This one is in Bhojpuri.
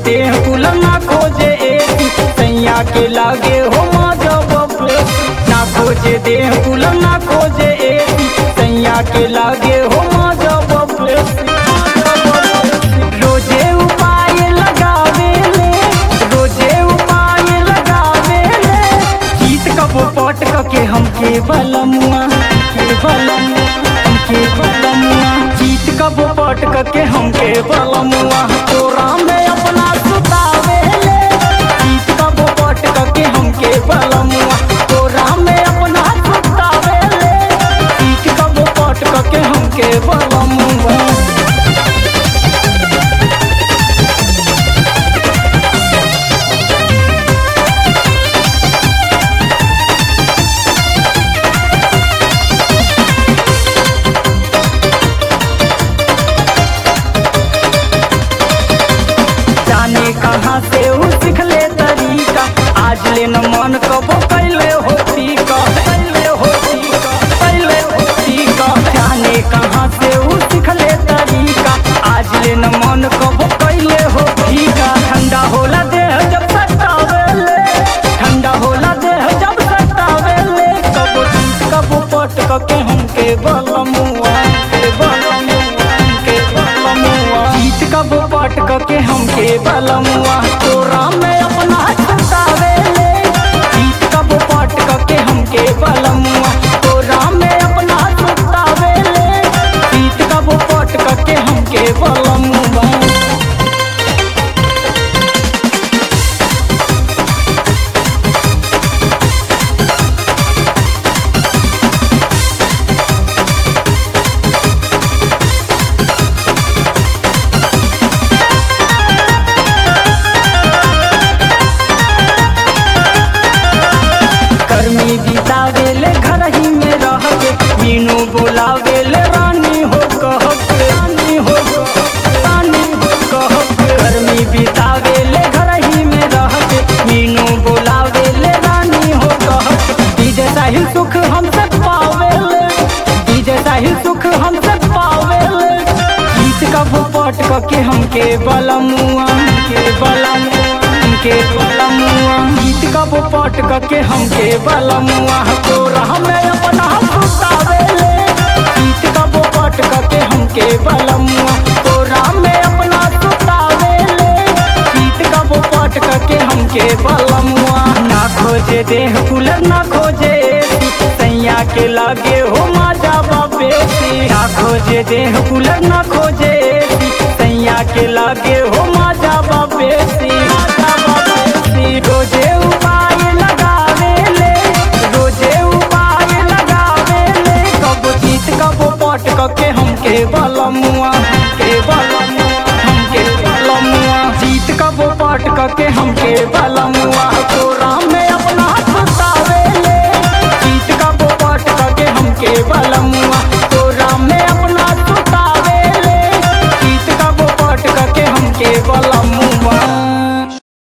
देह कुल ना खोजे एसी सैया के लागे हो माजा बबे ना खोजे देह कुल ना खोजे एसी सैया के लागे हो माजा बबे रोजे उपाय लगावे ले रोजे उपाय लगावे ले जीत कबो पट के हमके बलमुआ के बलमुआ हमके बलमुआ जीत कबो पट के हमके बलमुआ तोरा में अपना सुतावे ले जीत कबो पट के हमके बलमुआ तोरा में अपना सुतावे ले जीत कबो पट के हमके बलमुआ जाने कहाँ से उ सिखले तरीका आज ले न मन कबो कैले होती का कैले होती का कैले होती का जाने कहाँ से उ सिखले तरीका आज ले न मन कबो कैले होती का ठंडा होला देह जब सतावेले ठंडा होला देह जब सतावेले कबो जीत कबो पट के हमके बलमुआ के बलमुआ के बलमुआ जीत कबो पट के हमके बलमुआ तोरा में अपना छुटावे ले जीत कबो पट के हमके बलमुआ तोरा में अपना छुटावे ले जीत कबो पट के हमके बलमुआ गर्मी बितावेले घर ही में रह के मीनू बोलावेले रानी हो कह के रानी हो रानी हो कह के गर्मी बितावेले घर ही में रह के मीनू बोलावेले रानी हो कह के डीजे साहिल सुख हमसे पावेले डीजे साहिल सुख हमसे पावेले गीत का पट के हमके बलमुआ के बलमुआ के बलमुआ गीत का पट के हमके बलमुआ तोरा हमें अपना सुतावेले गीत का पट के हमके बलमुआ तोरा में अपना सुतावेले गीत का पट के हमके बलमुआ ना खोजे देह कुलर ना खोजे सैया के लागे हो माजा बाबे ना खोजे देह कुलर ना खोजे सैया के लागे हो माजा बाबे माजा बाबे रोजे उपाय लगावे ले रोजे उपाय लगावे ले कब जीत कब पट के हमके बलमुआ के बलमुआ हमके बलमुआ जीत कब पट के हमके बलमुआ तोरा